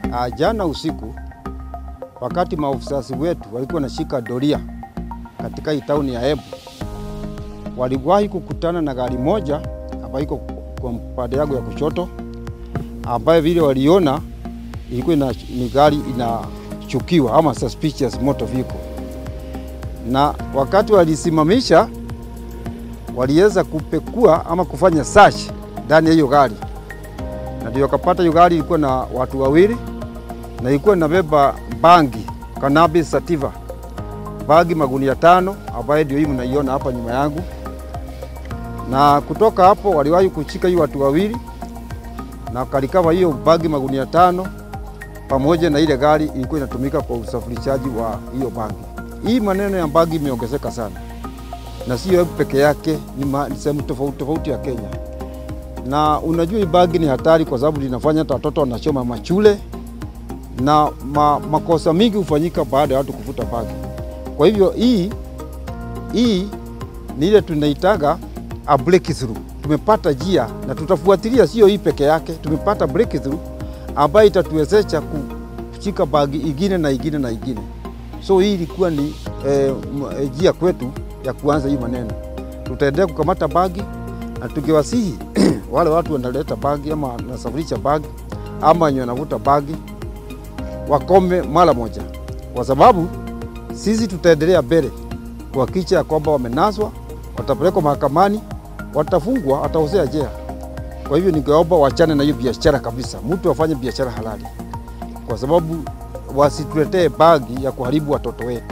Uh, jana usiku wakati maofisasi wetu walikuwa wanashika doria katika hii tauni ya Embu, waliwahi kukutana na gari moja ambayo iko kwa pande yangu ya kushoto, ambayo vile waliona ilikuwa ni gari inachukiwa ama suspicious motor vehicle, na wakati walisimamisha waliweza kupekua ama kufanya search ndani ya hiyo gari, na ndio wakapata hiyo gari ilikuwa na watu wawili na ilikuwa inabeba bangi cannabis sativa, bangi magunia tano, ambayo ndio hii mnaiona hapa nyuma yangu. Na kutoka hapo waliwahi kushika hiyo watu wawili na kalikava hiyo bangi magunia tano pamoja na ile gari ilikuwa inatumika kwa usafirishaji wa hiyo bangi. Hii maneno ya bangi imeongezeka sana, na sio peke yake, ni sehemu tofauti tofauti ya Kenya. Na unajua hii bangi ni hatari kwa sababu linafanya hata watoto wanachoma machule na ma, makosa mingi hufanyika baada ya watu kuvuta bangi. Kwa hivyo hii hii ni ile tunaitaga a breakthrough. Tumepata njia na tutafuatilia, sio hii peke yake. Tumepata breakthrough ambayo itatuwezesha kushika bangi ingine na ingine na ingine. So hii ilikuwa ni njia eh, kwetu ya kuanza hii maneno. Tutaendelea kukamata bangi na tukiwasihi wale watu wanaleta bangi ama wanasafirisha bangi ama wenye wanavuta bangi wakome mara moja, kwa sababu sisi tutaendelea mbele kuhakikisha ya kwamba wamenaswa, watapelekwa mahakamani, watafungwa, wataozea jela. Kwa hivyo ningeomba wachane na hiyo biashara kabisa, mtu afanye biashara halali, kwa sababu wasituletee bagi ya kuharibu watoto wetu.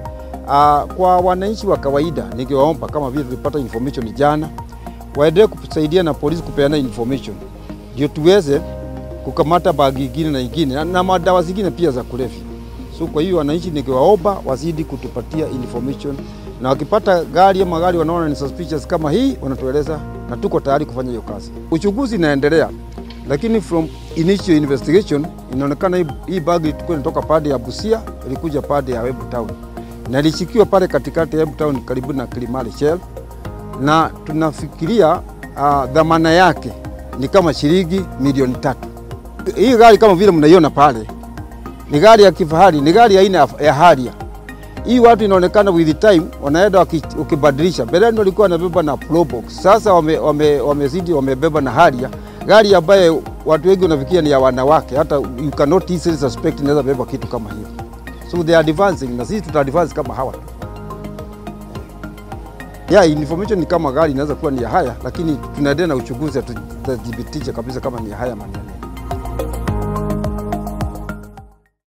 Aa, kwa wananchi wa kawaida ningewaomba kama vile tulipata information jana, waendelee kusaidia na polisi kupeana information ndio tuweze kukamata bagi ingine na ingine na, na madawa zingine pia za kulevya. So kwa hiyo wananchi nikiwaomba wazidi kutupatia information, na wakipata gari ama gari wanaona ni suspicious kama hii, wanatueleza na tuko tayari kufanya hiyo kazi. Uchunguzi inaendelea, lakini from initial investigation inaonekana hii, hii bagi ilikuwa inatoka pande ya Busia ilikuja pande ya Embu Town na ilishikiwa pale katikati ya Embu Town karibu na Kilimali Shell, na tunafikiria uh, dhamana yake ni kama shilingi milioni tatu. Hii gari kama vile mnaiona pale ni gari ya kifahari, ni gari aina ya Harrier. Hii watu inaonekana with time wanaenda ukibadilisha. Mbeleni walikuwa wanabeba na Probox, sasa wamezidi wame, wame wamebeba na Harrier, gari ambaye watu wengi wanafikiria ni ya wanawake, hata you cannot easily suspect inaweza beba kitu kama hiyo. So they are advancing, na sisi tuta advance kama hawa. Yeah, information ni kama gari inaweza kuwa ni ya haya, lakini tunaendelea na uchunguzi, tutadhibitisha kabisa kama ni ya haya maneno.